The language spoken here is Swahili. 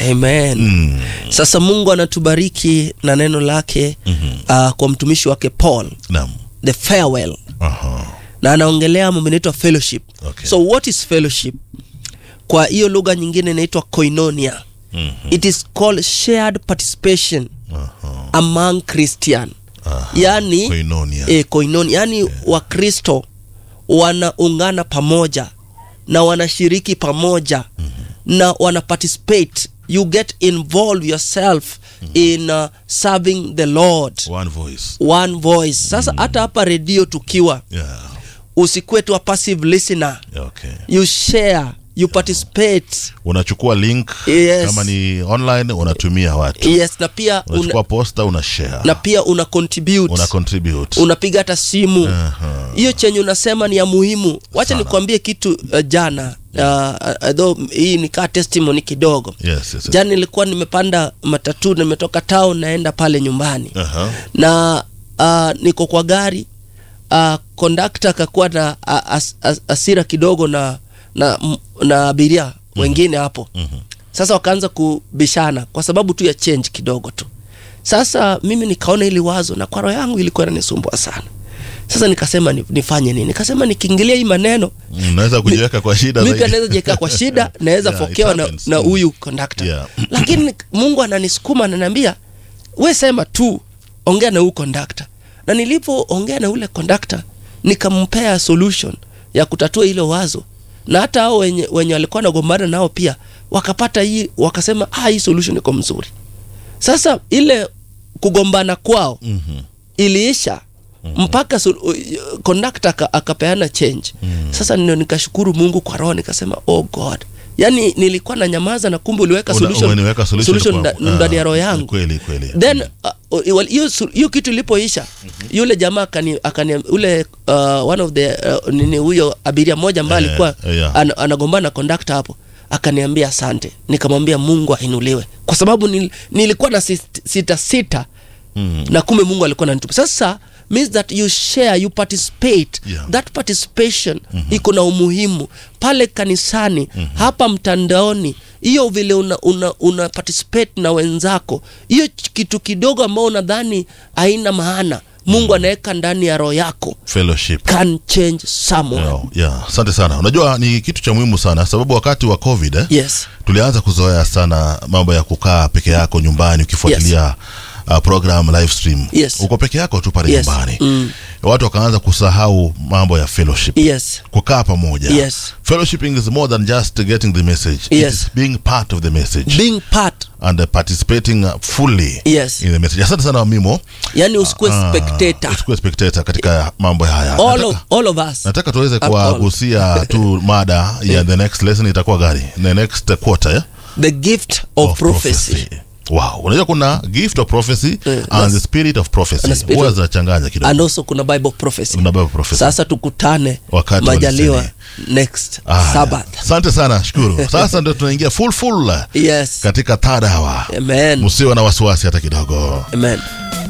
amen Mm. sasa mungu anatubariki na neno lake Mhm. uh, kwa mtumishi wake paul Naam. the farewell Aha. na anaongelea mambo inaitwa fellowship Okay. so what is fellowship kwa hiyo lugha nyingine inaitwa koinonia Mhm. it is called shared participation Aha. among christian Aha. yani Koinonia. e, koinoni yani wakristo wanaungana pamoja na wanashiriki pamoja mm-hmm. na wana participate you get involved yourself mm-hmm. in uh, serving the lord One voice. one voice sasa hata hapa redio tukiwa Yeah. usikuwe tu a passive listener Okay. you share you participate Unachukua link Yes. kama ni online unatumia watu. yes na pia Unachukua una, posta una share. na pia una contribute una contribute. unapiga hata simu Aha. hiyo chenye unasema ni ya muhimu wacha Sana. nikuambie kitu uh, jana uh, uh, though hii nikaa testimony kidogo Yes, yes. yes. jana nilikuwa nimepanda matatu nimetoka town naenda pale nyumbani Aha. na uh, niko kwa gari uh, kondakta akakuwa na uh, as, as, asira kidogo na na, m- na abiria wengine hapo Mhm. sasa wakaanza kubishana kwa sababu tu ya change kidogo tu sasa mimi nikaona ili wazo na kwa roho yangu ilikuwa inanisumbua sana sasa nikasema ni, nifanye nini nikasema nikiingilia hii maneno Unaweza kujiweka kwa shida mimi pia zaidi. naweza jiweka kwa shida naweza Yeah, it fokewa na, happens. na Mm. huyu kondakta Yeah. lakini mungu ananisukuma ananiambia we sema tu ongea na huyu kondakta na nilipoongea na ule kondakta nikampea solution ya kutatua hilo wazo na hata hao wenye, wenye walikuwa nagombana nao pia wakapata hii wakasema ah, hii solution iko mzuri sasa ile kugombana kwao Mhm. iliisha mpaka kondakta aka, akapeana change sasa ndio nikashukuru mungu kwa roho nikasema oh god yaani nilikuwa na nyamaza na kumbe uliweka Una- solution, umeniweka solution solution kwa- nda- ndani ya ah, roho yangu kweli kweli then uh, well, hiyo su- hiyo kitu ilipoisha yule jamaa akani, akani ule uh, one of the uh, nini huyo abiria mmoja ambaye Eh, alikuwa yeah. an, anagombana na kondakta hapo akaniambia asante nikamwambia mungu ainuliwe kwa sababu nil, nilikuwa na sit- sita sita Mm. na kumbe mungu alikuwa nanitupa sasa means that you share you participate Yeah. that participation iko na umuhimu pale kanisani hapa mtandaoni hiyo vile una, una, una participate na wenzako hiyo ch- kitu kidogo ambao unadhani haina maana mungu anaweka ndani ya roho yako fellowship can change someone Yeah, yeah. asante sana unajua ni kitu cha muhimu sana sababu wakati wa covid eh, yes tulianza kuzoea sana mambo ya kukaa peke yako nyumbani ukifuatilia uh, program live stream Yes. uko peke yako tu pale Yes. nyumbani Mm. watu wakaanza kusahau mambo ya fellowship yes kukaa pamoja Yes. fellowshipping is more than just getting the message Yes. it is being part of the message being part and uh, participating uh, fully Yes. in the message asante sana mimo yani usikuwe Ah, spectator usikuwe spectator katika mambo haya all nataka, of, all of us nataka tuweze At all. kuwagusia tu mada ya the next lesson itakuwa gari the next quarter yeah? the gift of, prophecy. wow unajua kuna gift of prophecy Eh, and that's- the spirit of prophecy and the spirit huwa of- zinachanganya kidogo and also kuna bible prophecy Kuna Bible prophecy. sasa tukutane Wakati wa majaliwa leseni. next Ah, sabath asante sana shukuru sasa ndio tunaingia full full yes katika third hour amen msiwe na wasiwasi hata kidogo amen